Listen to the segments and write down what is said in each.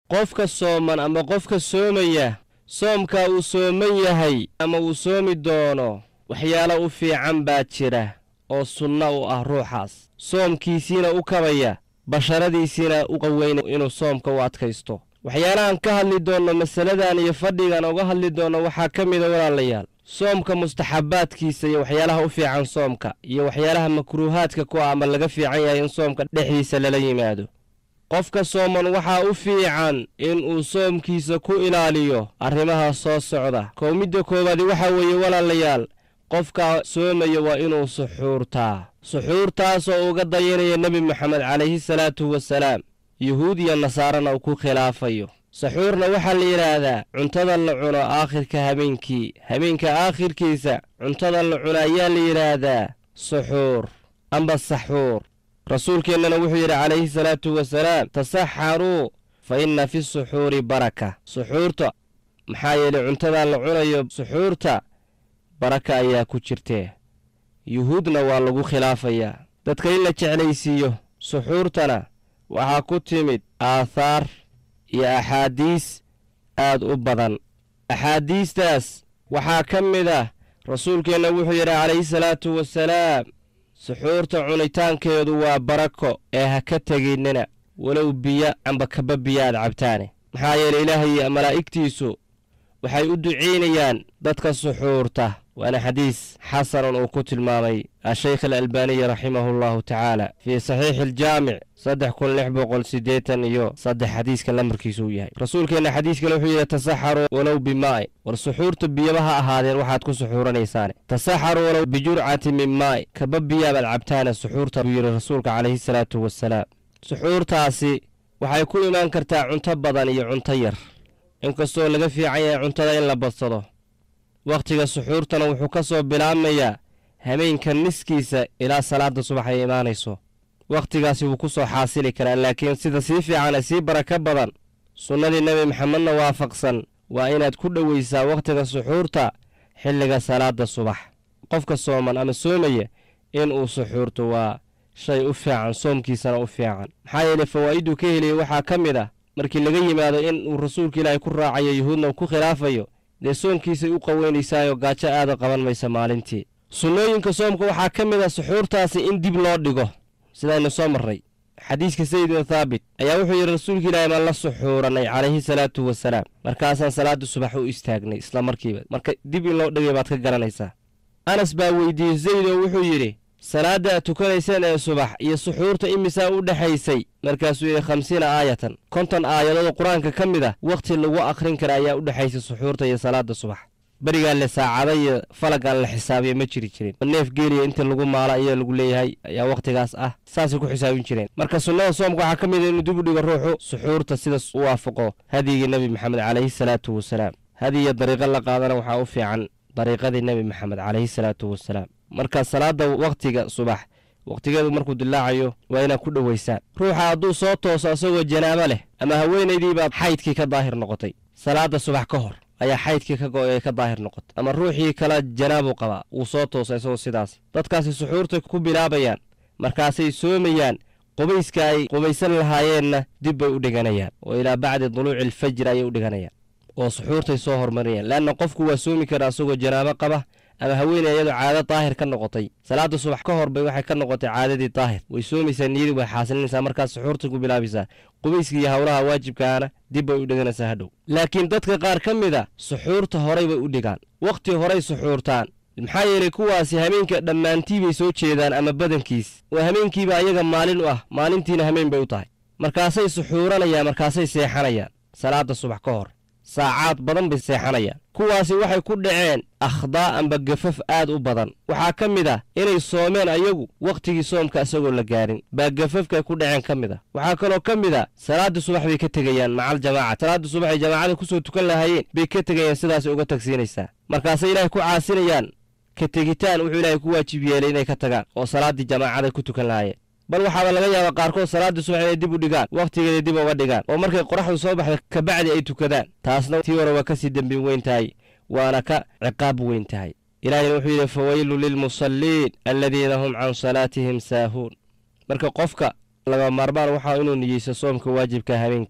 qofka sooman ama qofka soomaya soomkaa uu sooman yahay ama uu soomi doono waxyaalo u fiican baa jira oo sunno u ah ruuxaas soomkiisiina u kabaya basharadiisiina u qaweyn inuu soomka u adkaysto waxyaalahan ka hadli doonno masaladan iyo fadhigan uga hadli doonno waxaa ka mida walaalayaal soomka mustaxabbaadkiisa iyo waxyaalaha u fiican soomka iyo waxyaalaha makruuhaadka ku ah ama laga fiican yahay in soomka dhexdiisa lala yimaado qofka sooman waxaa u fiican inuu soomkiisa ku ilaaliyo arrimaha soo socda kow midda koowaadi waxaa weeye walaalayaal qofka soomaya waa inuu suxuurtaa suxuurtaasoo uga dayanaya nebi moxamed calayhi salaatu wasalaam yuhuud iyo nasaarana uu ku khilaafayo saxuurna waxaa la yidhaahdaa cuntada la cuno aakhirka habeenkii habeenka aakhirkiisa cuntada la cuno ayaa la yidhaahdaa suxuur amba saxuur rasuulkeennana wuxuu yidhi calayhi salaatu wasalaam tasaxaruu fa inna fi suxuuri baraka suxuurta maxaa yeelay cuntadaa la cunayo suxuurta baraka ayaa ku jirtee yuhuudna waa lagu khilaafayaa dadka in la jeclaysiiyo suxuurtana waxaa ku timid aathaar iyo axaadiis aad u badan axaadiistaas waxaa ka mid ah rasuulkeenna wuxuu yidhi calayhi salaatu wasalaam suxuurta cunitaankeedu waa barako ee ha ka teginnina walow biyo amba kaba biyo aad cabtaane maxaa yeelay ilaahay iyo malaa'igtiisu waxay u ducaynayaan dadka suxuurta waana xadiis xasanun uu ku tilmaamay ashaykh alalbaaniyi raximahu allahu tacaala fii saxiixi aljaamic saddex kun lix boqol siddeetan iyo saddex xadiiska lamarkiisu uu yahay rasuulkeenna xadiiskale wuxuu yidhi tasaxaruu walow bimaa'i war suxuurta biyaba ha ahaadeen waxaad ku suxuuranaysaane tasaxaruu walow bijurcati min maa'i kaba biyaabaad cabtaane suxuurta buu yidhi rasuulka calayhi salaatu wasalaam suxuurtaasi waxay ku imaan kartaa cunto badan iyo cunto yar inkastoo laga fiican yahay cuntada in la badsado wakhtiga suxuurtana wuxuu ka soo bilaabmayaa hameenka niskiisa ilaa salaadda subax ay imaanayso wakhtigaasi wuu ku soo xaasili karaa laakiin sida sii fiicane sii baraka badan sunnadii nebi maxamedna waafaqsan waa inaad ku dhowaysaa wakhtiga suxuurta xilliga salaadda subax qofka sooman ama soomaya inuu suxuurto waa shay u fiican soomkiisana u fiican maxaa yeelay fawaa'iduu ka heliyey waxaa ka mid ah markii laga yimaado in uu rasuulka ilaahay ku raacayo yuhuudna ku khilaafayo dee soomkiisay u qaweynaysaayo gaajo aada qaban maysa maalintii sunnooyinka soomka waxaa ka mid ah suxuurtaasi in dib loo dhigo sidaynu soo marray xadiiska sayid bin thaabit ayaa wuxuu yidhi rasuulka ilaahay baan la suxuurannay calayhi salaatu wasalaam markaasaan salaadda subax u istaagnay isla markiiba marka dib in loo dhigay baad ka garanaysaa anas baa weydiiyey zayd oo wuxuu yidhi salaadda aad tukanayseen ee subax iyo suxuurta imisaa u dhexaysay markaasuu yidhi khamsiina aayatan konton aayadood qur-aanka ka mid ah wakhti lagu akhrin kara ayaa u dhexaysay suxuurta iyo salaadda subax berigaa le saacada iyo falagaan la xisaabiya ma jiri jirin neef geeliya inta lagu maalo ayaa lagu leeyahay ayaa wakhtigaas ah saasay ku xisaabin jireen marka sunnada soomka waxaa ka mid a inuu dib u dhigo ruuxu suxuurta sidas u waafaqo hadyigii nebi maxamed calayhi salaatu wasalaam hadiyo dariiqo la qaadana waxaa u fiican dariiqadii nebi maxamed calayhi salaatu wasalaam marka salaadda wakhtiga subax wakhtigeedu markuu dilaacayo waa inaad ku dhowaysaan ruuxa hadduu soo tooso asagoo janaabo leh ama haweenaydii baad xaydkii ka daahir noqotay salaadda subax ka hor ayaa xaydkii ka go'ay ka daahir noqotay ama ruuxii kale janaabuu qabaa wuu soo toosa isagoo sidaas dadkaasi suxuurta ku bilaabayaan markaasay soomayaan qubayska ay qubaysan lahaayeenna dib bay u dhiganayaan oo ilaa bacdi duluuci alfajr ayay u dhiganayaan oo suxuurtay soo hormariyaan leanna qofku waa soomi karaa asagoo janaabo qaba ama haweeney iyadoo caado daahir ka noqotay salaadda subax ka hor bay waxay ka noqotay caadadii daahir way soomaysaa niyadii way xaasilinaysaa markaas suxuurta ku bilaabaysaa qubayska iyo howlaha waajibkaana dib bay u dhiganaysaa hadhow laakiin dadka qaar ka mid a suxuurta horay bay u dhigaan wakhti horay suxuurtaan maxaa yeelay kuwaasi hameenka dhammaantii bay soo jeedaan ama badankiis oo hameenkiiba ayaga maalin u ah maalintiina hameen bay u tahay markaasay suxuuranayaan markaasay seexanayaan salaadda subax ka hor saacaad badan bay seexanayaan kuwaasi waxay ku dhaceen akhdaa amba gafaf aad u badan waxaa ka mid ah inay soomeen ayagu wakhtigii soomka isagoo la gaarin baa gafafkay ku dhaceen ka mid ah waxaa kaloo ka mid a salaadda subax bay ka tegayaan macal jamaaca salaadda subax ay jamaacada ku soo tukan lahaayeen bay ka tegayaan sidaasay uga tagsiinaysaa markaasay ilaahay ku caasinayaan ka tegitaan wuxuu ilaahay ku waajib yeelay inay ka tagaan oo salaaddii jamaacaday ku tukan lahaayeen bal waxaaba laga yaabaa qaarkood salaaddii subax inay dib u dhigaan wakhtigeeda dib uga dhigaan oo markay qoraxdu soo baxda kabacdi ay tukadaan taasna tii hore waa ka sii dembin weyn tahay waana ka ciqaab weyn tahay ilaahina wuxuu yidhi fawaylu lilmusalliin aladiina hum can salaatihim saahuun marka qofka laga maarmaan waxaa inuu niyeysto soomka waajibka habeenkii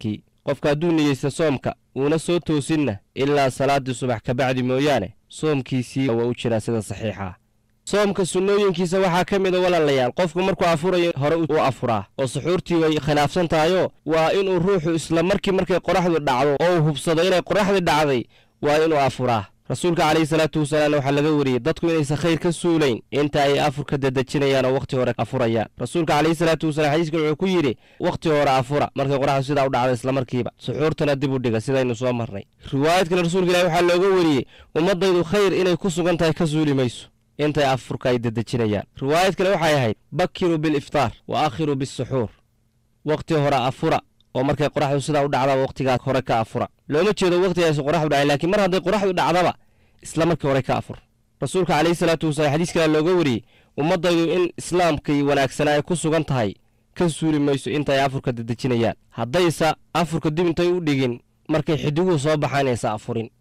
qofka hadduu niyeysta soomka uuna soo toosinna ilaa salaaddii subax kabacdi mooyaane soomkiisii waa u jiraa sida saxiixa ah soomka sunnooyinkiisa waxaa ka mida walaalayaal qofku markuu afurayo hore u afuraa oo suxuurtii way khilaafsan tahayoo waa inuu ruuxu isla markii markay qoraxdu dhacdo oo uu hubsado inay qoraxdii dhacday waa inuu afuraa rasuulka calayhi salaatu wasalaamna waxaa laga wariyey dadku inaysan khayr ka suulayn inta ay afurka dadejinayaan oo wakhti hore afurayaan rasuulka calayhi salaatu wasalaam xadiiskan wuxuu ku yidhi wakhti hore afura markay qoraxdu sidaa u dhacda islamarkiiba suxuurtana dib u dhiga sidaynu soo marnay riwaayad kale rasuulka ilahi waxaa looga wariyey ummaddaydu khayr inay ku sugan tahay ka suuli mayso intay afurka ay dadejinayaan riwaayad kale waxay ahayd bakiruu biliftaar wa akhiruu bisuxuur wakhti hore afura oo markay qoraxdu sidaa u dhacdaba wakhtigaa hore ka afura looma jeedo wakhtigaas qoraxdu dhacay laakiin mar hadday qoraxdu dhacdaba isla markii hore ka afur rasuulka calayhi salaatu wasalaam xadiis kale looga wariyey ummaddaydu in islaamkii wanaagsanaa ay ku sugan tahay ka suuli mayso intaay afurka dadejinayaan haddaysa afurka dib intay u dhigin markay xidiguhu soo baxaan inaysa afurin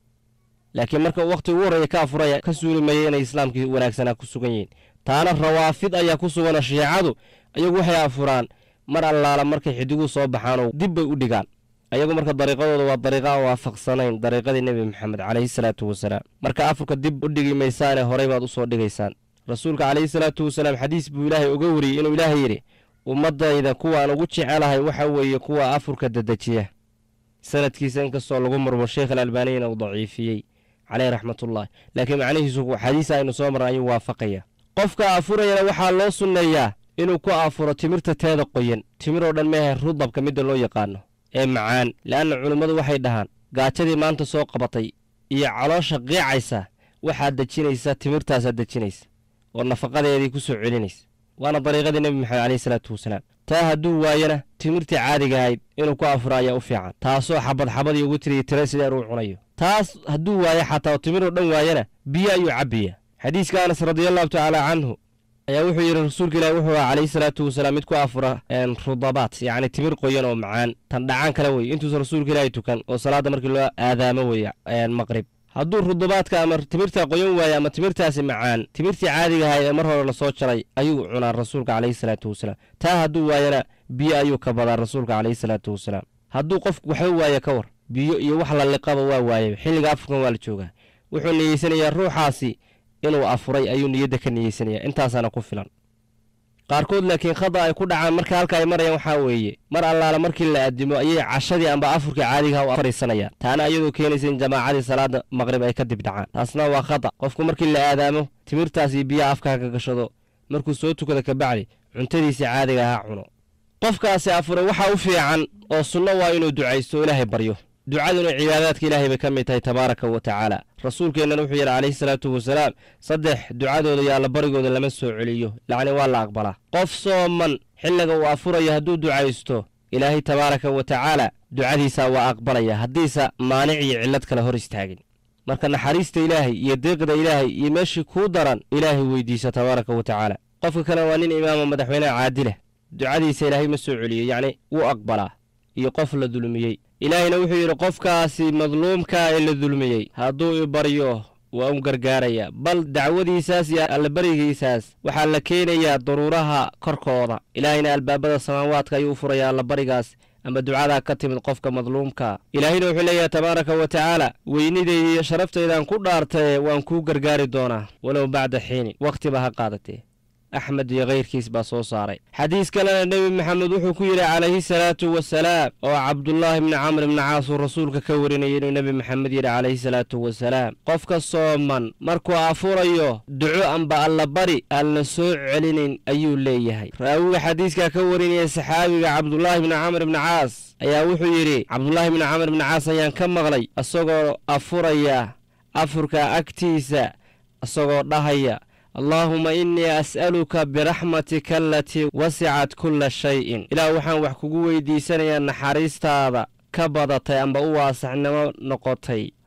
laakiin marka wakhti ugu horreeya ka afuraya ka suuli maya inay islaamkii wanaagsanaa ku sugan yihiin taana rawaafid ayaa ku suganoo shiicadu ayagu waxay afuraan mar allaala markay xidiguhu soo baxaanoo dib bay u dhigaan ayagu marka dariiqadooda waa dariiqa aan waafaqsanayn dariiqadii nebi maxamed calayhi salaatu wasalaam marka afurka dib u dhigi maysaane horey baad u soo dhigaysaan rasuulka calayhi salaatu wasalaam xadiis buu ilaahay uga wariyey inuu ilaahay yidhi ummaddayda kuwaan ugu jecelahay waxa weeye kuwa afurka dedejiya sanadkiisa inkastoo lagu murmo sheekh alalbaaniyana uu daciifiyey caleyh raxmatullahi laakiin macnihiisu xadiis aynu soo marna ayuu waafaqaya qofka afurayana waxaa loo sunneeyaa inuu ku afuro timirta teeda qoyan timiroo dhan meehay rudabka midda loo yaqaano ee macaan le'anna culimmadu waxay dhahaan gaajadii maanta soo qabatay iyo caloosha qiicaysa waxaad dejinaysa timirtaasaad dejinaysa oo nafaqadeedii ku soo celinaysa waana dariiqadii nebi maxamed caleyhi salaatu wasalaam taa hadduu waayana timirtii caadiga ahayd inuu ku afuro ayaa u fiican taasoo xabad xabadii ugu tiriya tira sideer uu cunayo taas hadduu waayo xataa timiroo dhan waayana biyo ayuu cabbiya xadiiska anas radiallahu tacaala canhu ayaa wuxuu yidhi rasuulka ilaahi wuxuu aha calayhi salaatu wasalaam mid ku afura rudabaat yacni timir qoyan oo macaan tan dhacaan kale weye intuusan rasuulka ilaahi tukan oo salaadda markii loo aadaamo weye maqrib hadduu rudabaadka ama timirta qoyan waaye ama timirtaasi macaan timirtii caadiga ahayd ee mar hore lasoo jaray ayuu cunaa rasuulka calayhi salaatu wasalaam taa hadduu waayana biyo ayuu ka badaa rasuulka calayhi salaatu wasalaam hadduu qofku waxba waaye ka war biyo iyo wax la liqaba waa waayay xilliga afurkan waa la joogaa wuxuu niyeysanayaa ruuxaasi inuu afuray ayuu niyadda ka niyeysanayaa intaasaana ku filan qaarkood laakiin khada ay ku dhacaan marka halka ay marayaan waxaa weeye mar allaala markii la addimo ayay cashadii amba afurkii caadigaha u fariisanayaan taana iyadoo keenaysa in jamaacadii salaada maqrib ay ka dib dhacaan taasna waa khada qofku markii la aadaamo timirtaas iyo biyaha afkaa ka gashado markuu soo tukada kabacdi cuntadiisii caadiga ahaa cuno qofkaasi afuray waxaa u fiican oo sunno waa inuu ducaysto oo ilaahay baryo ducaduna cibaadaadka ilaahay bay ka mid tahay tabaaraka wa tacaala rasuulkeennana wuxuu yidhi calayhi salaatu wasalaam saddex ducadooda iyo allabarigooda lama soo celiyo lacni waa la aqbalaa qof sooman xilliga uu afurayo hadduu ducaysto ilaahay tabaaraka wa tacaala ducadiisa waa aqbalaya haddiisa maanic iyo cillad kale hor istaagin marka naxariista ilaahay iyo deeqda ilaahay iyo meeshii kuu daran ilaahay weydiisa tabaaraka wa tacaala qofka kale waa nin imaama madaxweyneha caadilah ducadiisa ilaahay ma soo celiyo yacni wuu aqbalaa iyo qof la dulmiyey ilaahayna wuxuu yidhi qofkaasi madluumkaa ee la dulmiyey hadduu i baryo waa u gargaaraya bal dacwadiisaas iyo allabarigiisaas waxaa la keenayaa daruuraha korkooda ilaahayna albaabada samaawaadka ayuu u furayaa allabarigaas ama ducadaa ka timid qofka madluumka ilaahayna wuxuu leeyahay tabaaraka wa tacaala weynidayda iyo sharaftaydan ku dhaartaye waan kuu gargaari doonaa walow bacda xiinin wakhtiba ha qaadatee axmed iyo kayrkiis baa soo saaray xadiis kalena nebi maxamed wuxuu ku yidhi calayhi salaatu wasalaam oo cabdullaahi bni camr ibni caas uu rasuulka ka warinayay inuu nebi maxamed yidhi calayhi salaatu wasalaam qofka sooman markuu afurayo duco amba allabari aan la soo celinayn ayuu leeyahay raawiga xadiiskaa ka warinaya saxaabiga cabdulaahi bni camr ibni caas ayaa wuxuu yidhi cabdulaahi bni camr ibni caas ayaan ka maqlay isagoo afuraya afurka agtiisa isagoo dhahaya allaahuma innii as'aluka biraxmatika alatii wasicat kulla shayin ilaah waxaan wax kugu weydiisanayaa naxariistaada ka badatay amba u waasaxnimo noqotay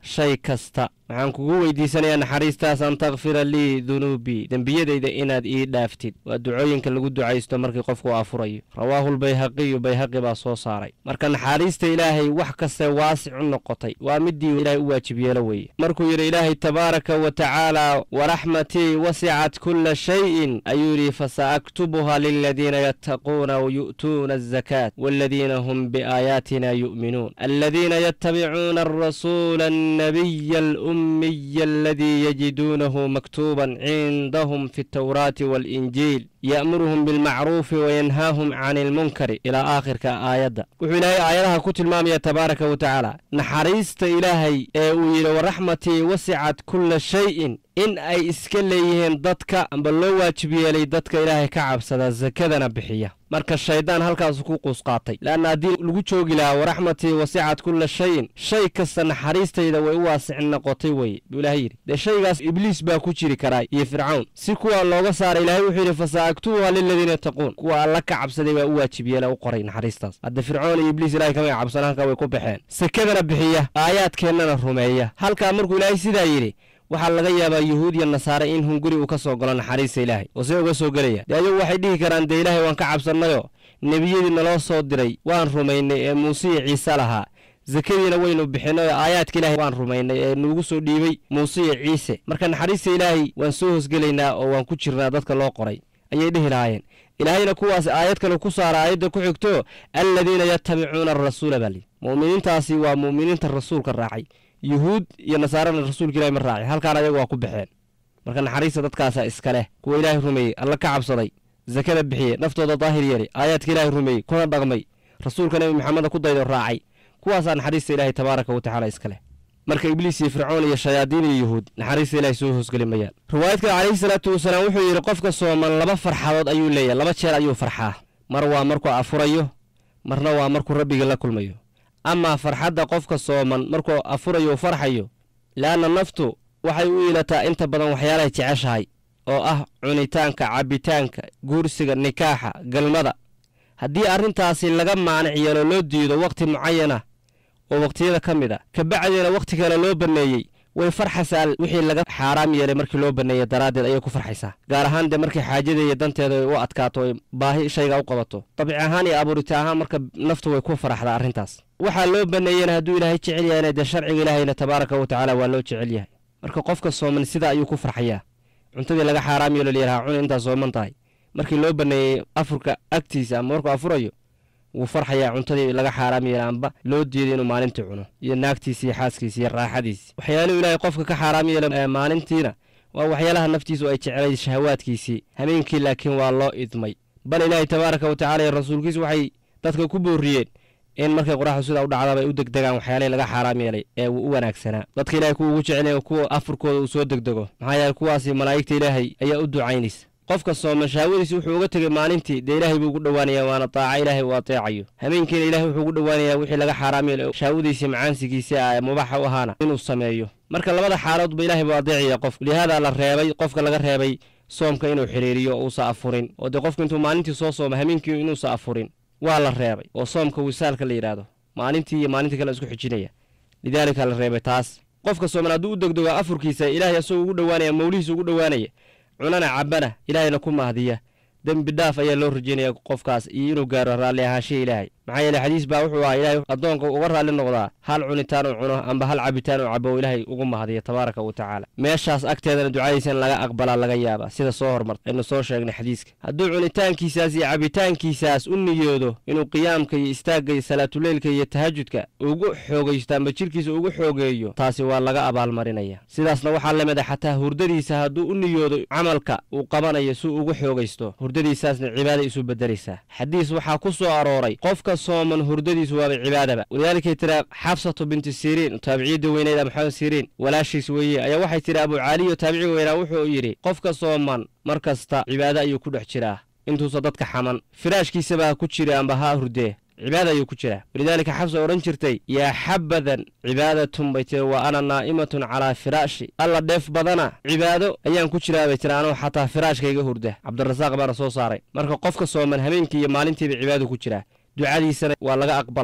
shay kasta waxaan kugu weydiisanayaa naxariistaas an takfira lii dunuubii dembiyadayda inaad ii dhaaftid waa ducooyinka lagu ducaysto markii qofku afurayo rawaahulbayhaqiyu bayhaqi baa soo saaray marka naxariista ilaahay wax kaste waasic u noqotay waa midii ilaahay u waajib yeelo weeye markuu yidhi ilaahay tabaaraka wa tacaala waraxmatii wasicat kulla shayin ayuu yidhi fasaaktubuha liladiina yattaquuna wayu'tuuna azakaat waaladiina hum biaayaatina yu'minuun aladiina yattabicuuna alrasuula annabiya الأمي الذي يجدونه مكتوبا عندهم في التوراة والإنجيل يأمرهم بالمعروف وينهاهم عن المنكر إلى آخر كآية وحين آياتها كتل المامية تبارك وتعالى نحريست إلهي إلى ورحمتي وسعت كل شيء in ay iska leeyihiin dadka amba loo waajib yeelay dadka ilaahay ka cabsada sakadana bixiya marka shayddaan halkaasu ku quusqaatay leanna haddii lagu joogi lahaa waraxmatii wasicad kulla shayin shay kasta naxariistayda way u waasicin noqotay weye buu ilahay yidhi dee shaygaas ibliis baa ku jiri karaa iyo fircawn si kuwa looga saaray ilaahay wuxuu yidhi fasaaktubuha liladiina yattaquun kuwa alla ka cabsaday baa u waajib yeela u qoray naxariistaas hadda fircoon iyo ibliis ilahay kamay cabsan halkaa way ku baxeen sakadana bixiya aayaadkeennana rumeeya halkaa markuu ilaahay sidaa yidhi waxaa laga yaabaa yuhuud iyo nasaare in hunguri uu ka soo galo naxariista ilaahay oo see uga soo gelaya dee ayagu waxay dhihi karaan dee ilaahay waan ka cabsannayoo nebiyadii naloo soo diray waan rumaynay ee muuse iyo ciise lahaa sakadiina waynu bixinay oo aayaadka ilaahay waan rumaynay ee nuugu soo dhiibay muuse iyo ciise marka naxariista ilaahay waan soo hosgelaynaa oo waan ku jirnaa dadka loo qoray ayay dhihi lahaayeen ilaahayna kuwaas aayad kale ku saara aayadda ku xigto aladiina yattabicuuna arasuula baa lii mu'miniintaasi waa mu'miniinta rasuulka raacay yuhuud iyo nasaarana rasuulka ilahi ma raacay halkaan ayagu waa ku baxeen marka naxariista dadkaasaa iska leh kuwa ilaahay rumeeyey alla ka cabsaday sakada bixiye naftooda daahir yeelay aayaadka ilaahay rumeeyey kuna dhaqmay rasuulka nebi maxameda ku daydo raacay kuwaasaa naxariista ilaahay tabaaraka wa tacaala iska leh marka ibliis iyo fircoon iyo shayaadiin iyo yuhuud naxariista ilahay soo hoosgeli mayaan riwaayad kale calayhi salaatu wasalaam wuxuu yidhi qofka sooman laba farxadood ayuu leeyahay laba jeer ayuu farxaa mar waa markuu afurayo marna waa markuu rabbigii la kulmayo amaa farxadda qofka sooman markuu afurayo u farxayo le'anna naftu waxay u iilataa inta badan waxyaalahay jeceshahay oo ah cunitaanka cabbitaanka guursiga nikaaxa galmada haddii arrintaasi laga maanic yeelo loo diido wakhti mucayana oo wakhtiyada ka mid a kabacdeena wakhti kale loo banneeyey way farxaysaa wixii laga xaaraam yeelay markii loo banneeyey daraaddeed ayay ku farxaysaa gaar ahaan dee markii xaajada iyo danteeda ay u adkaato ay baahi shayga u qabato dabci ahaan iyo abuurita ahaan marka naftu way ku faraxdaa arrintaas waxaa loo banneeyena hadduu ilaahay jecel yahayna dee sharciga ilaahayna tabaaraka wa tacaala waa loo jecel yahay marka qofka sooman sidaa ayuu ku farxayaa cuntadii laga xaaraam yeelo layidhaha cun intaa sooman tahay markii loo banneeyey afurka agtiisa ama markuu afurayo wuu farxayaa cuntadii laga xaaraam yeela amba loo diiday inuu maalintii cuno iyo naagtiisi iyo xaaskiisi iyo raaxadiisi waxyaaluhu ilaahay qofka ka xaaraam yeela maalintiina waa waxyaalaha naftiisu ay jeclay shahawaadkiisii habeenkii laakiin waa loo idmay bal ilaahay tabaaraka wa tacala iyo rasuulkiisu waxay dadka ku booriyeen in markay qoraxdu sidaa u dhacdaba ay u degdegaan waxyaalihii laga xaaraam yeelay ee uu u wanaagsanaa dadka ilahay kuwa ugu jecelaya kuwa afurkooda uu soo degdego maxaa yeele kuwaasi malaa'igta ilaahay ayaa u ducaynaysa qofka sooman shahwadiisi wuxuu uga tegay maalintii dee ilaahay buu ugu dhowaanayaa waana daaca ilaahay uu ateecayo habeenkiina ilahay wuxuu ugu dhowaanayaa wixii laga xaaraam yeelay shahwadiisii macaansigiisii ah ee mubaxa u ahaana inuu sameeyo marka labada xaaloodba ilaahay buu adeecaya qof lihaada la reebay qofka laga reebay soomka inuu xidhiiriyo oo uusa afurin oo dee qofku intuu maalintii soo sooma habeenkii inuusa afurin waa la reebay oo soomka wisaalka la yidhaahdo maalintii iyo maalintii kale isku xijinaya lidaalika la reebay taas qofka sooman hadduu u degdego afurkiisa ilaahay asagoo ugu dhowaanaya mawlihiisa ugu dhowaanaya cunana cabbana ilaahayna ku mahdiya dembi dhaaf ayaa loo rajeynaya qofkaas iyo inuu gaaro raalli ahaanshiha ilaahay maxaa yeele xadiis baa wuxuu ahaa ilaahay addoonka uga raalli noqdaa hal cunitaan uu cuno amba hal cabitaan uu cabo ilaahay ugu mahdiya tabaaraka wa tacaala meeshaas agteedana ducadiisa in laga aqbalaa laga yaabaa sida soo hormarta aynu soo sheegnay xadiiska hadduu cunitaankiisaas iyo cabitaankiisaas u niyoodo inuu qiyaamka iyo istaagga iyo salaatuleylka iyo tahajudka ugu xoogaysto amba jidhkiisa ugu xoogeeyo taasi waa laga abaalmarinaya sidaasna waxaa la mid a xataa hurdadiisa hadduu u niyoodo camalka uu qabanayo si ugu xoogaysto hurdadiisaasna cibaaday isu bedelaysaa xadiis waxaa ku soo arooray qofka sooman hurdadiisu waaba cibaadaba walidaalikay tiraa xafsatu binti siriin taabiciyadda weyneyd maxamed siriin walaashiis weeye ayaa waxay tidhi abucaaliyo taabici weynaa wuxuu yidhi qofka sooman mar kasta cibaado ayuu ku dhex jiraa intuusa dadka xaman firaashkiisaba ha ku jira amba ha hurdee cibaada ayuu ku jiraa walidaalika xabsa odhan jirtay yaa xabadan cibaadatun bay tiri wa ana naa'imatun calaa firaashi alla dheef badana cibaado ayaan ku jiraa bay tiri anuu xataa firaashkayga hurda cabdirasaaq baana soo saaray marka qofka sooman habeenkii iyo maalintiiba cibaado ku jiraa ducadiisana waa laga aqbalayaa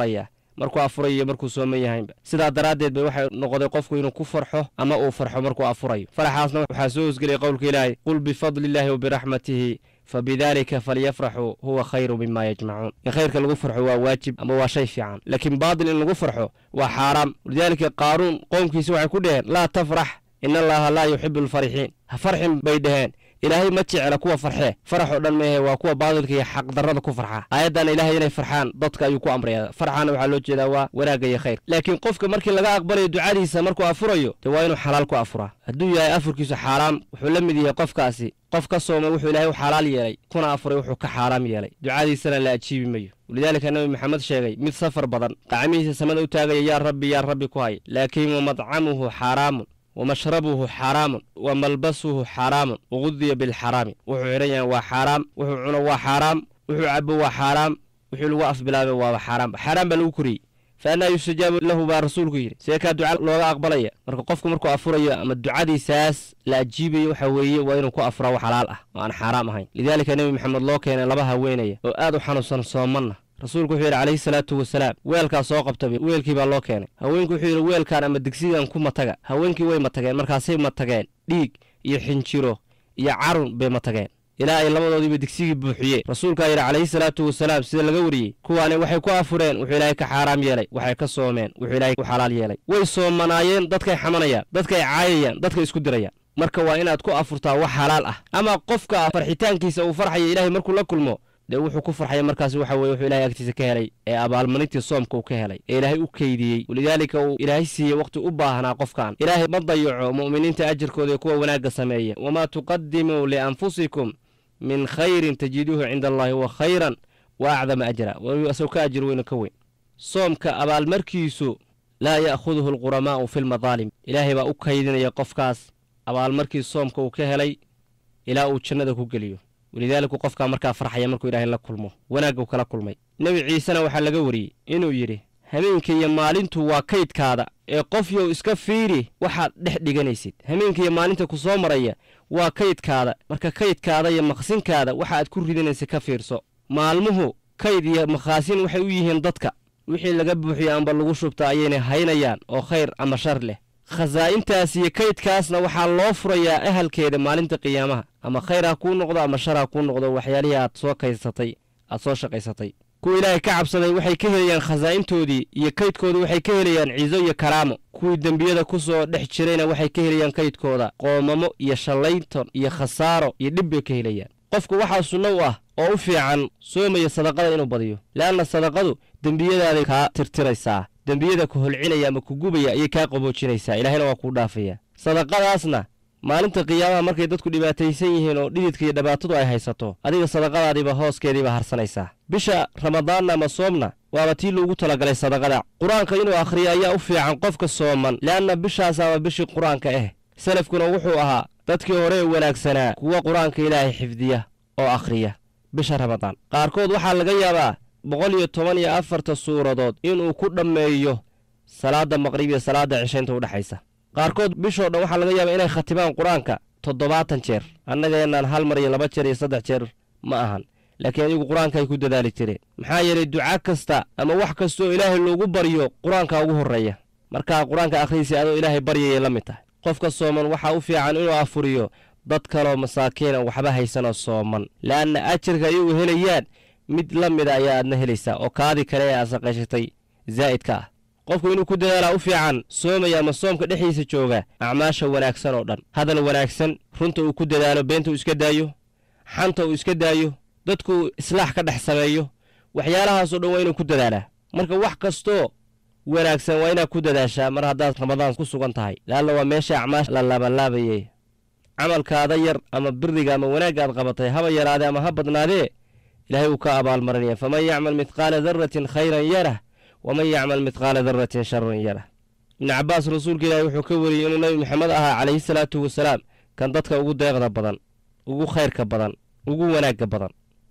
markuu afurayo iyo markuu sooman yahaynba sidaa daraaddeed bay waxay noqday qofku inuu ku farxo ama uu farxo markuu afurayo faraxaasna waxaa soo hosgelaya qowlka ilaahay qul bifadli illaahi wa biraxmatihi fabidaalika falyafraxuu huwa khayru mima yajmacuun in khayrka lagu farxo waa waajib ama waa shay fiican laakiin baatil in lagu farxo waa xaaraam walidaalika qaaruun qoomkiisi waxay ku dhaheen laa tafrax in allaha laa yuxibu alfarixiin ha farxin bay dhaheen ilaahay ma jecla kuwa farxee farax oo dhan meehe waa kuwa baadilka iyo xaqdarrada ku farxa aayaddan ilaahay inay farxaan dadka ayuu ku amraya farxaana waxaa loo jeedaa waa wanaagga iyo khayr laakiin qofka markii laga aqbalayo ducadiisa markuu afurayo dee waa inuu xalaal ku afuraa hadduu yahay afurkiisu xaaraam wuxuu la mid yahay qofkaasi qof ka soomay wuxuu ilaahay u xalaal yeelay kuna afuray wuxuu ka xaaraam yeelay ducadiisana la ajiibi mayo walidaalika nabi maxamed sheegay mid safar badan qacmihiisa samada u taagaya yaa rabbi yaa rabbi ku hay laakiin wamadcamuhu xaaraamun wamashrabuhu xaaraamun wa malbasuhu xaaraamun wagudiya bilxaraami wuxuu xidhan yahay waa xaaraam wuxuu cuno waa xaaraam wuxuu cabo waa xaaraam wuxuu lagu afbilaabay waaba xaaraam xaaraam baa lagu koriyey fa annaa yustajaabu lahu baa rasuulku yidhi see kaa duca looga aqbalaya marka qofku markuu afurayo ama ducadiisaas la ajiibayo waxa weeye waa inuu ku afuraa wax xalaal ah oo aan xaaraam ahayn lidaalika nebi maxamed loo keenay laba haweenaya oo aad u xanuunsan soomanna rasuulku wuxuu yidhi calayhi salaatu wasalaam weelkaa soo qabtaba weelkii baa loo keenay haweenku wuxuu yidhi weelkaan ama digsigan ku mataga haweenkii way matageen markaasay matageen dhiig iyo xinjiro iyo carun bay matageen ilaa ay labadoodiiba digsigii buuxiyeen rasuulkaa yidhi calayhi salaatu wasalaam sida laga wariyey kuwaani waxay ku afureen wuxuu ilaahay ka xaaraam yeelay waxay ka soomeen wuxuu ilaahay u xalaal yeelay way soomanaayeen dadkay xamanayaan dadkay caayayaan dadkay isku dirayaan marka waa inaad ku afurtaa wax xalaal ah ama qofka farxitaankiisa uu farxaya ilaahay markuu la kulmo dee wuxuu ku farxaya markaas waxa weye wuxuu ilahay agtiisa ka helay ee abaalmarintii soomka uu ka helay ee ilaahay u keydiyey walidaalika uu ilaahay siiyey wakhti u baahnaa qofkan ilaahay ma dayaco mu'miniinta ajirkooda ee kuwa wanaagga sameeya wamaa tuqadimuu lianfusikum min khayrin tajiduuhu cinda allahi huwa khayran wa acdama ajra asagoo ka ajir weyno ka weyn soomka abaalmarkiisu laa ya'khuduhu alquramaa'u fi lmadaalim ilaahay baa u kaydinaya qofkaas abaalmarkii soomka uu ka helay ilaa uu jannada ku geliyo walidaaliku qofkaa markaa farxaya markuu ilaahay la kulmo wanaaggu kala kulmay nebi ciisena waxaa laga wariyey inuu yidhi hameenka iyo maalintu waa kaydkaada ee qofyow iska fiiri waxaad dhex dhiganaysid hameenka iyo maalinta ku soo maraya waa kaydkaada marka kaydkaada iyo maqsinkaada waxa aad ku ridanaysa ka fiirso maalmuhu kayd iyo makhaasin waxay u yihiin dadka wixii laga buuxiyo amba lagu shubta ayaynay haynayaan oo khayr ama shar leh khasaa'intaas iyo kaydkaasna waxaa loo furayaa ahalkeeda maalinta qiyaamaha ama khayr ha kuu noqdo ama shar ha kuu noqdo waxyaalihii aad soo kaysatay aad soo shaqaysatay kuwa ilaahay ka cabsaday waxay ka helayaan khasaa'intoodii iyo kaydkooda waxay ka helayaan ciiso iyo karaamo kuwii dembiyada ku soo dhex jirayna waxay ka helayaan kaydkooda qoomamo iyo shallaynton iyo khasaaro iyo dhib bay ka helayaan qofku waxaa sunno u ah oo u fiican soomaya sadaqada inuu badiyo le'anna sadaqadu dembiyadaaday kaa tirtiraysaa dembiyada ku holcinaya ama ku gubaya ayay kaa qaboojinaysaa ilaahayna waa kuu dhaafaya sadaqadaasna maalinta qiyaamaha markay dadku dhibaataysan yihiin oo dhididka iyo dhibaatadu ay haysato adiga sadaqadaadiiba hooskeediiba harsanaysaa bisha ramadaanna ama soomna waaba tii loogu talagalay sadaqada qur-aanka inuu akhriyo ayaa u fiican qofka sooman le'anna bishaasaaba bishii qur-aanka ah salafkuna wuxuu ahaa dadkii hore ee wanaagsanaa kuwa qur-aanka ilaahay xifdiya oo akhriya bisha ramadaan qaarkood waxaa laga yaabaa boqol iyo toban iyo afarta suuradood inuu ku dhammeeyo salaadda maqrib iyo salaadda cishaynta udhexaysa qaarkood bishoo dhan waxaa laga yaabaa inay khatibaan qur-aanka toddobaatan jeer annageenaan hal mar iyo laba jeer iyo saddex jeer ma ahan laakiin adigu qur-aanka ay ku dadaali jireen maxaa yeelay duca kasta ama wax kastaoo ilaahay loogu baryo qur-aanka ugu horreeya markaa qur-aanka akhriisay adoo ilaahay baryayay la mid tahay qofka sooman waxaa u fiican inuu afuriyo dad kaloo masaakiina waxba haysanoo sooman le'anna ajirka ayagu helayaan mid la mida ayaa aadna helaysaa oo kaadii kale ee aad saqayshatay zaa'idka ah qofku inuu ku dadaalaa u fiican soomaya ama soomka dhexdiisa jooga acmaasha wanaagsan oo dhan hadal wanaagsan runta uu ku dadaalo beenta uu iska daayo xanta uu iska daayo dadku islaax ka dhex sameeyo waxyaalahaasoo dhan waa inuu ku dadaalaa marka wax kastoo wanaagsan waa inaad ku dadaashaa mar haddaad ramadaan ku sugan tahay laalla waa meesha acmaasha la laabalaabayay camalkaada yar ama biriga ama wanaagga aad qabatay haba yaraadee ama ha badnaadee ilaahay wuu ka abaalmarinaya faman yacmal midqaala darratin khayran yarah waman yacmal midqaala darratin sharan yarah ibnu cabbaas rasuulka ilaahi wuxuu ka wariyey inuu nebi maxamed ahaa calayhi salaatu wasalaam kan dadka ugu deeqda badan ugu khayrka badan ugu wanaagga badan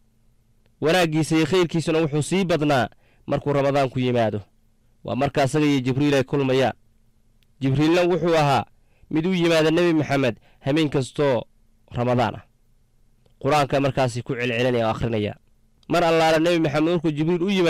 wanaaggiisa iyo khayrkiisuna wuxuu sii badnaa markuu ramadaan ku yimaado waa marka asaga iyo jibriil ay kulmayaan jibriilna wuxuu ahaa mid u yimaada nebi maxamed hameen kastoo ramadaan ah qur-aanka markaasi ku celcelinaya oo akhrinaya mar allaala nebi maxamed markuu jibriil u yimaado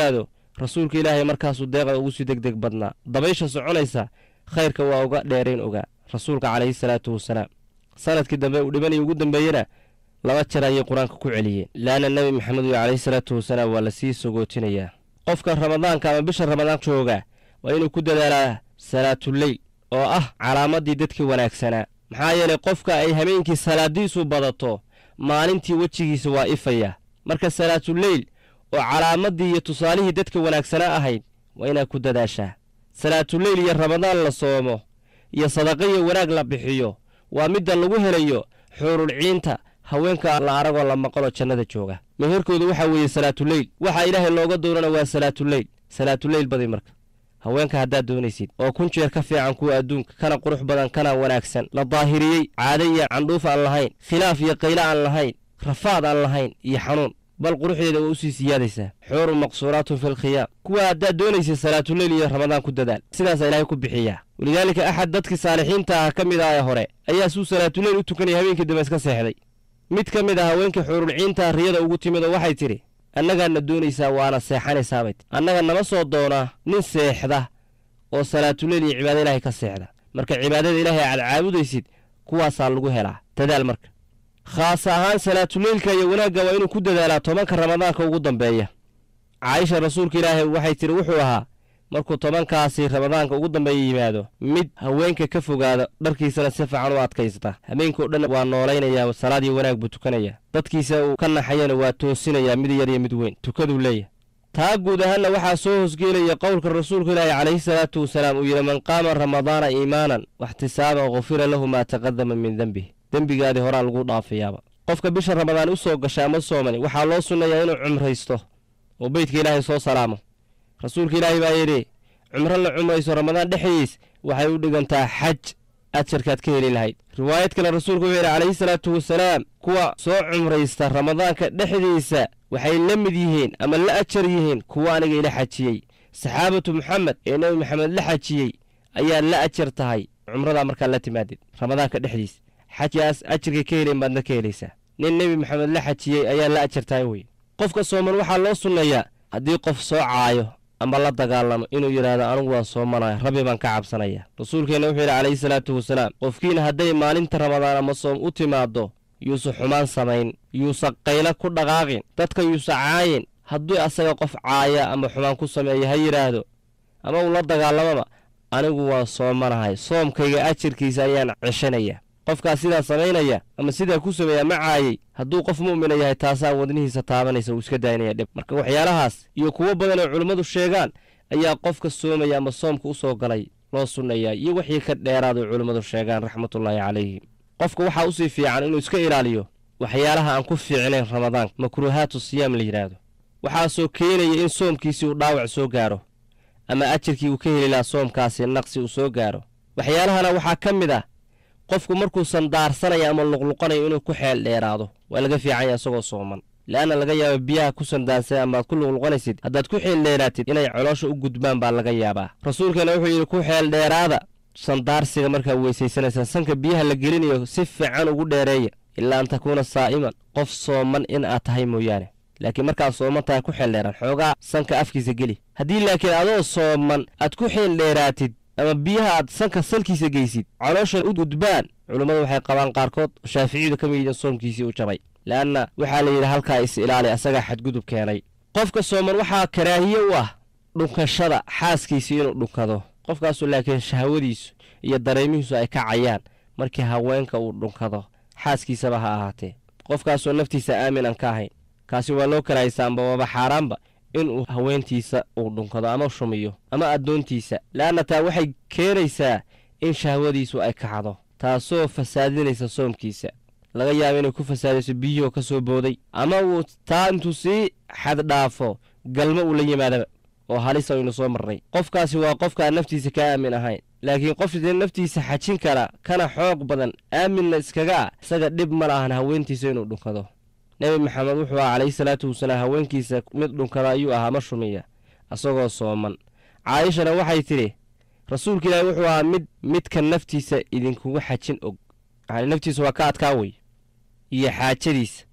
rasuulka ilaahay markaasuu deeqa ugu sii deg deg badnaa dabaysha soconaysa khayrka waa uga dheerayn ogaa rasuulka calayhi salaatu wasalaam sanadkii dambe uu dhibanaya ugu dambeeyena laba jeer ayay qur-aanka ku celiyeen laana nebi maxamed iyo calayhi salaatu wasalaam waa lasii sogootinayaa qofka ramadaanka ama bisha ramadaan jooga waa inuu ku dadaalaa salaatuleyl oo ah calaamaddii dadkii wanaagsanaa maxaa yeelay qofka ay habeenkii salaadiisu badato maalintii wejigiisa waa ifaya marka salaatuleyl oo calaamaddii iyo tusaalihii dadka wanaagsanaa ahayd waa inaad ku dadaashaa salaatuleyl iyo ramadaan la soomo iyo sadaqa iyo wanaag la bixiyo waa midda lagu helayo xuurulciinta haweenka la aragoo la maqaloo jannada jooga meherkooda waxaa weeye salaatuleyl waxaa ilaahay looga doonana waa salaatuleyl salaatuleyl badi marka haweenka haddaad doonaysid oo kun jeer ka fiican kuwa adduunka kana qurux badan kana wanaagsan la daahiriyey caado iyo candhuuf aan lahayn khilaaf iyo qaylo aan lahayn rafaad aan lahayn iyo xanuun bal quruxdeeda waa usii siyaadaysaa xuurun maqsuuraatun fi lkhiyaam kuwa haddaad doonaysid salaatuleyl iyo ramadaan ku dadaal sidaasaa ilaahay ku bixiyaa walidaalika axad dadkii saalixiinta ah ka mid ah ee hore ayaa suu salaatuleyl u tukanaya habeenkii dambe iska seexday mid ka mid ah haweenkii xuurulciinta riyada ugu timid oo waxay tidhi annagaadna doonaysaa waana seexanaysaabay annaga nama soo doonaa nin seexda oo salaatuleyl iyo cibaado ilaahay ka seexda marka cibaadada ilaahay aad caabudaysid kuwaasaa lagu helaa dadaal marka khaas ahaan salaatuleylka iyo wanaagga waa inuu ku dadaalaa tobanka ramadaanka ugu dambeeya caaisha rasuulka ilaahay waxay tidhi wuxuu ahaa markuu tobankaasi ramadaanka ugu dambeeya yimaado mid haweenka ka fogaada dharkiisana si fiican u adkaysta habeenkao dhan waa noolaynayaa salaad iyo wanaag buu tukanayaa dadkiisa uu ka naxayana waa toosinayaa mid yar iyo mid weyn tukaduu leeyahay taa guud ahaanna waxaa soo hosgeelaya qowlka rasuulka ilaahi calayhi salaatu wasalaam uu yidhi man qaama ramadaana iimaanan waxtisaaban khufira lahu maa taqadama min dembih dembigaadii horaa lagu dhaafayaaba qofka bisha ramadaan u soo gashay ama soomani waxaa loo sunnayaa inuu cumraysto oo beydka ilaahay soo salaamo rasuulka ilaahay baa yidhi cumro la cumrayso ramadaan dhexdiis waxay u dhigantaa xaj ajarkaad ka heli lahayd riwaayad kale rasuulku wuxuu yidhi calayhi salaatu wasalaam kuwa soo cumraysta ramadaanka dhexdiisa waxay la mid yihiin ama la ajar yihiin kuwa aniga ila xajiyey saxaabatu moxamed ee nebi maxamed la xajiyey ayaa la ajar tahay cumradaa markaa la timaadid ramadaanka dhexdiis xajkaas ajarkay ka helayn baadna ka helaysaa nin nebi maxamed la xajiyey ayaa la ajar tahay weye qofka sooman waxaa loo sunneeyaa haddii qof soo caayo ama la dagaalamo inuu yidhaahdo anigu waan soomanaya rabbi baan ka cabsanaya rasuulkeenna wuxuu yidhi calayhi salaatu wasalaam qofkiina hadday maalinta ramadaan ama soom u timaaddo yuusa xumaan samayn yuusa qaylo ku dhaqaaqin dadka yuusa caayin hadduu asaga qof caaya ama xumaan ku sameeya ha yidhaahdo ama uu la dagaalamaba anigu waan soomanahay soomkayga ajarkiisa ayaan ceshanaya qofkaa sidaa samaynaya ama sidaa ku sameeya ma caayey hadduu qof mu'mina yahay taasaa wadnihiisa taabanaysa uu iska daynaya dhib marka waxyaalahaas iyo kuwo badan oo culimmadu sheegaan ayaa qofka soomaya ama soomka u soo galay loo sunnayaa iyo wixii ka dheeraado culimmadu sheegaan raxmatullaahi calayhim qofka waxaa usii fiican inuu iska ilaaliyo waxyaalaha aan ku fiicnayn ramadaanka makruuhaatu siyaam la yidhaahdo waxaasoo keenaya in soomkiisii uu dhaawac soo gaaro ama ajarkii uu ka heli lahaa soomkaasi naqsi uu soo gaaro waxyaalahana waxaa ka mid ah qofku markuusan daarsanaya ama luqluqanayo inuu ku xeel dheeraado waa laga fiicanya isagoo sooman le'anna laga yaaba biyaha ku sandaansay amaad ku luqluqanaysid haddaad ku xeel dheeraatid inay coloosha u gudbaan baa laga yaabaa rasuulkeena wuxuu yidhi ku xeel dheeraada sandaarsiga markaa weysaysanaysaa sanka biyaha la gelinayo si fiican ugu dheereeya ilaa an takuuna saa'iman qof sooman in aad tahay mooyaane laakiin markaad sooman tahay ku xeel dheeraan xoogaa sanka afkiisa geli haddii laakiin adoo sooman aad ku xeel dheeraatid ama biyaha aad sanka salkiisa geysid caloosha u gudbaan culummadu waxay qabaan qaarkood shaaficiyadu ka mid yihiin soomkiisii u jabay le'anna waxaa la yidhi halkaa is ilaali asagaa xadgudub keenay qofka sooman waxaa karaahiye u ah dhunkashada xaaskiisii inuu dhunkado qofkaasu laakiin shahwadiisu iyo dareemihiisu ay kacayaan markii haweenka uu dhunkado xaaskiisaba ha ahaatee qofkaasoo naftiisa aamin aan ka ahayn kaasi waa loo karaahaysa amba waaba xaaraanba inuu haweentiisa uu dhunkado ama shumiyo ama addoontiisa le'anna taa waxay keenaysaa in shahwadiisu ay kacdo taasoo fasaadinaysa soomkiisa laga yaaba inay ku fasaadayso biyihoo ka soo booday ama uu taa intuu sii xaddhaafo galmo uu la yimaadaba oo halis aynu soo marnay qofkaasi waa qofkaan naftiisa ka aamin ahayn laakiin qof dee naftiisa xajin kara kana xoog badan aaminna iskaga ah isaga dhib ma lahan haweentiisa inuu dhunkado nebi maxamed wuxuu aha calayhi salaatu wasalaam haweenkiisa mid dhunkada ayuu ahaa ma shumiya isagoo sooman caayishana waxay tidhi rasuulka ilaahi wuxuu ahaa mid midka naftiisa idinkuga xajin og yani naftiisa waa ka adkaa wey iyo xaajadiisa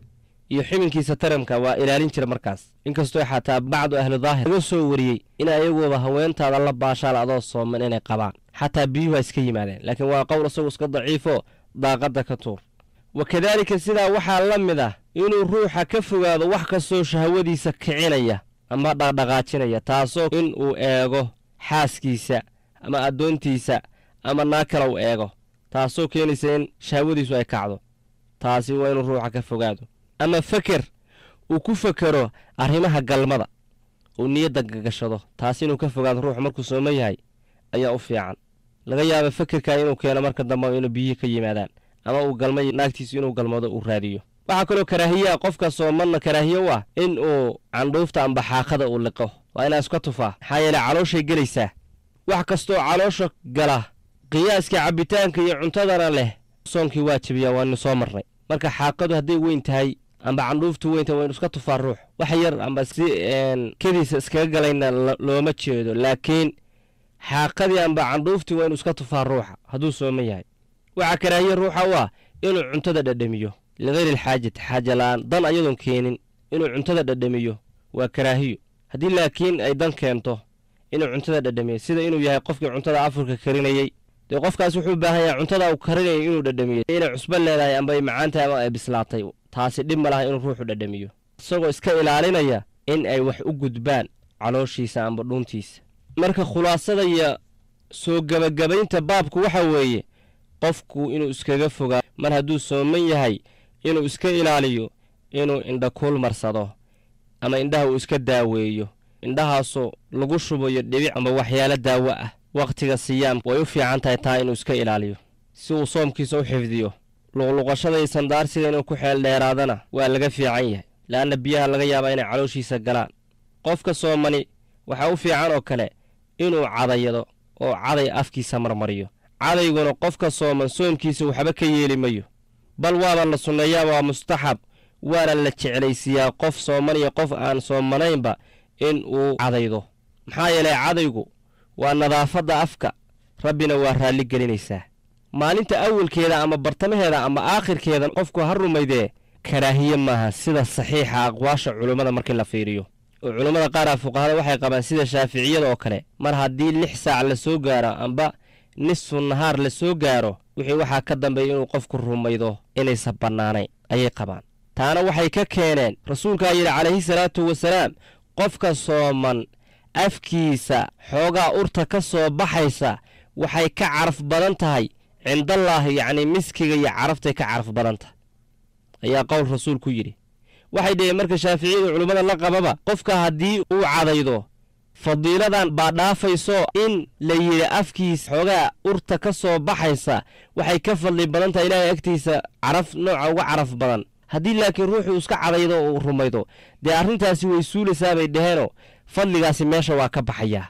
iyo xibinkiisa taramka waa ilaalin jira markaas inkastoo xataa bacdu ahli daahir laga soo wariyey in ayaguoba haweentaada la baashaal adoo sooman inay qabaan xataa biyuhu waa iska yimaadeen laakiin waa qowl isagu iska daciifo daaqadda ka tuur wa kadaalika sidaa waxaa la mid ah inuu ruuxa ka fogaado wax kastoo shahwadiisa kicinaya ama dhaqdhaqaajinaya taasoo in uu eego xaaskiisa ama addoontiisa ama naag kale u eego taasoo keenaysa in shahwadiisu ay kacdo taasi waa inuu ruuxa ka fogaado ama feker uu ku fekero arrimaha galmada uu niyadda gagashado taasi inuu ka fogaado ruuxu markuu sooman yahay ayaa u fiican laga yaaba fekerka inuu keeno marka dambe inuu biyihii ka yimaadaan ama uu galma naagtiisu inuu galmado uu raadiyo waxaa kaloo karaahiyaa qofka soomanna karaahiye u ah in uu candhuufta amba xaaqada uu liqo waa inaa iska tufaa maxaa yeele calooshay gelaysaa wax kastoo caloosha gala qiyaaska cabbitaanka iyo cuntadana leh soonkii waa jebiyaa waanu soo marnay marka xaaqadu hadday weyn tahay amba candhuuftu weyn tahay waynu iska tufaa ruux wax yar amba si kediisa iskaga galayna looma jeedo laakiin xaaqadii amba candhuuftii waa inu iska tufaa ruuxa hadduu sooman yahay waxaa karaahiye ruuxa u ah inuu cuntada dhadhamiyo ligayri alxaajati xaaja la'aan dan ayadoon keenin inuu cuntada dhadhamiyo waa karaahiyo haddii laakiin ay dan keento inuu cuntada dhadhamiyo sida inuu yahay qofkii cuntada afurka karinayey dee qofkaas wuxuu u baahan yahay cuntada uu karinayay inuu dhadhamiyo inay cusbo leedahay amba ay macaan tahay ama ay bislaatay taasi dhib ma laha inuu ruuxu dhadhamiyo isagoo iska ilaalinaya in ay wax u gudbaan calooshiisa amba dhuuntiisa marka khulaasada iyo soo gebagabaynta baabku waxa weeye qofku inuu iskaga fogaa mar hadduu sooman yahay inuu iska ilaaliyo inuu indha kuul marsado ama indhaha uu iska daaweeyo indhahaasoo lagu shubayo dhibic ama waxyaalo daawo ah wakhtiga siyaam way u fiican tahay taa inuu iska ilaaliyo si uu soomkiisa u xifdiyo luqluqashada iyo sandaarsiga inuu ku xeel dheeraadana waa laga fiican yahay la'anna biyaha laga yaabaa inay calooshiisa galaan qofka soomani waxaa u fiican oo kale inuu cadayado oo caday afkiisa marmariyo cadayguna qofka sooman soomkiisa waxba ka yeeli mayo bal waaba la sunneeyaa waa mustaxab waana la jeclaysiiyaa qof sooman iyo qof aan soomanaynba in uu cadaydo maxaa yeelay cadaygu waa nadaafadda afka rabbina waa raalli gelinaysaa maalinta awalkeeda ama bartamaheeda ama aakhirkeeda qofku ha rumaydee karaahiye maaha sida saxiixa aqwaasha culummada markii la fiiriyo oo culummada qaara fuqahada waxay qabaan sida shaaficiyada oo kale mar haddii lix saac la soo gaaro amba nisfu nahaar la soo gaaro wixii waxaa ka dambeeya inuu qofku rumaydo inaysan bannaanayn ayay qabaan taana waxay ka keeneen rasuulkaa yidhi calayhi salaatu wasalaam qofka sooman afkiisa xoogaa urta ka soo baxaysa waxay ka caraf badan tahay cindallaahi yacnii miskiga iyo caraftay ka caraf badan tahay ayaa qowl rasuulku yidhi waxay dhaheen marka shaaficiyada culimmada la qababa qofka haddii uu cadaydo fadiiladan baa dhaafayso in la yidhi afkiisa xoogaa urta ka soo baxaysa waxay ka fadli badan tahay ilaahay agtiisa caraf nooca uga caraf badan haddii laakiin ruuxuu iska cadaydo oo uu rumaydo dee arrintaasi way suulaysaa bay dhaheenoo fadligaasi meesha waa ka baxayaa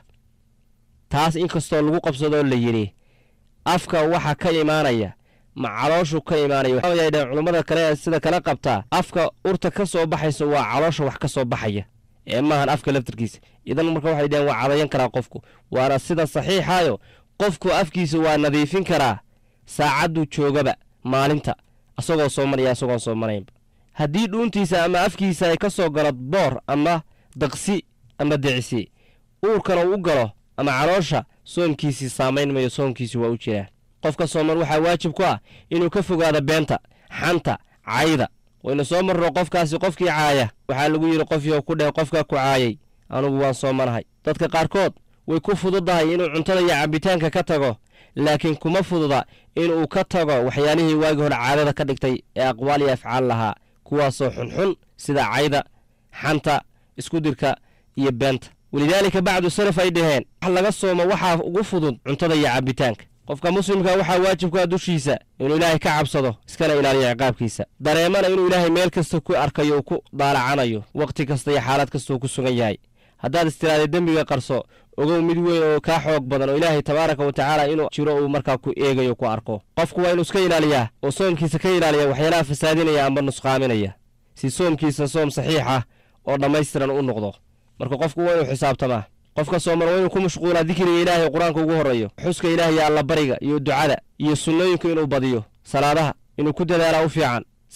taas inkastoo lagu qabsadoo la yidhi afka waxa ka imaanaya ma calooshu ka imaanaya waxay dhaheen culummada kale sida kala qabtaa afka urta ka soo baxaysa waa caloosha wax ka soo baxaya ee maahan afka laftarkiisa idan marka waxay dhaheen waa cadayan karaa qofku waana sida saxiixaayo qofku afkiisa waa nadiifin karaa saacadduu joogaba maalinta asagoo soomanaya asagoon soomanaynba haddii dhuuntiisa ama afkiisa ay ka soo galo boor ama daqsi ama dicsi uurkana uu u galo ama caloosha soomkiisii saamayn mayo soomkiisii waa u jiraan qofka sooman waxaa waajib ku ah inuu ka fogaado beenta xanta cayda waynu soo marno qofkaasi qofkii caaya waxaa lagu yidhi qofyo ku dheh qofka ku caayay anugu waan soomanahay dadka qaarkood way ku fududahay inuu cuntada iyo cabbitaanka ka tago laakiin kuma fududa inuu ka tago waxyaalihii waagii hore caadada ka dhigtay ee aqwaal iyo afcaal lahaa kuwaasoo xunxun sida cayda xanta iskudirka iyo beenta walidaalika bacdu salaf ay dhaheen wax laga soomo waxaa ugu fudud cuntada iyo cabbitaanka qofka muslimka waxaa waajib ku ah dushiisa inuu ilaahay ka cabsado iskana ilaaliyo ciqaabkiisa dareemana inuu ilaahay meel kasta ku arkayo uu ku daalacanayo wakhti kasta iyo xaalad kastauu ku sugan yahay haddaad istiraada dembiga qarso ogow mid weyn oo kaa xoog badan oo ilaahay tabaaraka wa tacaala inuu jiro uu markaa ku eegayo ku arko qofku waa inuu iska ilaaliyaa oo soomkiisa ka ilaaliya waxyaalaha fasaadinaya amba nusqaaminaya si soomkiisa soom saxiix ah oo dhammaystiran u noqdo marka qofku waa inuu xisaabtamaa qofka sooman waa inuu ku mashquulaa dikriga ilaahay qur-aanka ugu horreeyo xuska ilaah iyo allabariga iyo ducada iyo sunnooyinka inuu badiyo salaadaha inuu ku dadaalaa u fiican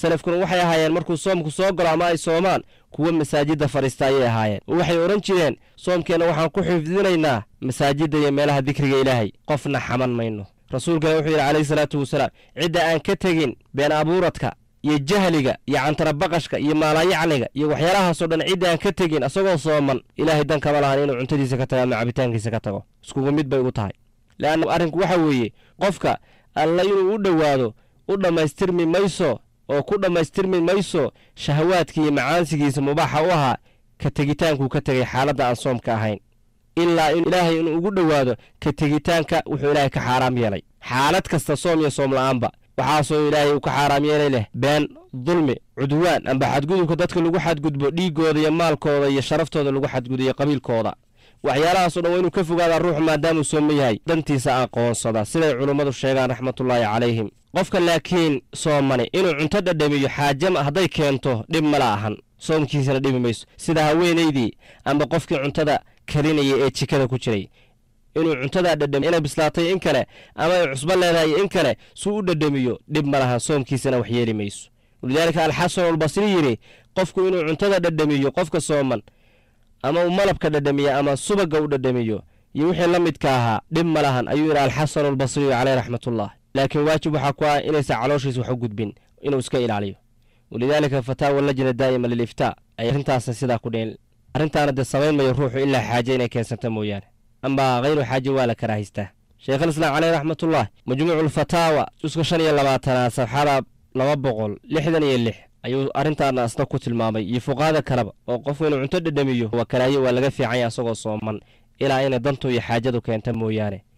salafkuna waxay ahaayeen markuu soomku soo galo ama ay soomaan kuwa masaajidda fadhiista ayay ahaayeen oo waxay odhan jireen soomkeenna waxaan ku xifdinaynaa masaajidda iyo meelaha dikriga ilaahay qofna xaman mayno rasuulkana wuxuu yidhi calayhi salaatu wasalaam cidda aan ka tegin been abuuradka iyo jahliga iyo cantarabaqashka iyo maalayacniga iyo waxyaalahaasoo dhan cidda aan ka tegin asagoo sooman ilaahay dan kama lahan inuu cuntadiisa ka tago ama cabitaankiisa ka tago iskugu mid bay ugu tahay le'anna arrinku waxa weeye qofka alla inuu u dhowaado u dhammaystirmi mayso oo ku dhammaystirmi mayso shahawaadkii iyo macaansigiisa mubaaxa u ahaa ka tegitaankuu ka tegay xaaladda aan soomka ahayn ilaa in ilaahay inuu ugu dhowaado ka tegitaanka wuxuu ilaahay ka xaaraam yeelay xaalad kasta soom iyo soom la'aanba waxaasoo ilaahay uu ka xaaraam yeelay leh been dulmi cudwaan amba xadgudubka dadka lagu xadgudbo dhiiggooda iyo maalkooda iyo sharaftooda lagu xadgudiyo qabiilkooda waxyaalahaasoo dhan waa inuu ka fogaadaa ruuxu maadaamuu sooman yahay dantiisa aqoonsada siday culummadu sheegaan raxmatullaahi calayhim qofka laakiin soomani inuu cunto dhadhamiyo xaajama hadday keento dhib mala ahan soomkiisana dhibi mayso sida haweenaydii amba qofkii cuntada karinaya ee jikada ku jiray inuu cuntadaa dhadhamiyo inay bislaatay in kale ama ay cusbo leedahay in kale suu u dhadhamiyo dhib ma lahan soomkiisana wax yeeli mayso walidaalika alxasan albasri yidhi qofku inuu cuntada dhadhamiyo qofka sooman ama uu malabka dhadhamiyo ama subagga u dhadhamiyo iyo wixii la midka ahaa dhib ma lahan ayuu yidhi alxasan albasriyu caleyh raxmatullah laakiin waajib waxaa ku ah inaysan calooshiisa wax u gudbin inuu iska ilaaliyo walidaalika fataawa lajna daa'ima liliftaa ay arrintaasna sidaa ku dheen arrintaana dee samayn mayo ruuxu ilaa xaaje inay keensanta mooyaane amba hayru xaaje waa la karaahaystaa sheekhulislaam caleyh raxmatullah majmuuculfataawa juska shan iyo labaatanaad safxada laba boqol lixdan iyo lix ayuu arrintaana asna ku tilmaamay iyo fuqaada kaleba oo qofku inuu cunto dhadhamiyo waa karaaye waa laga fiicanya asagoo sooman ilaa inay dantu iyo xaajadu keenta mooyaane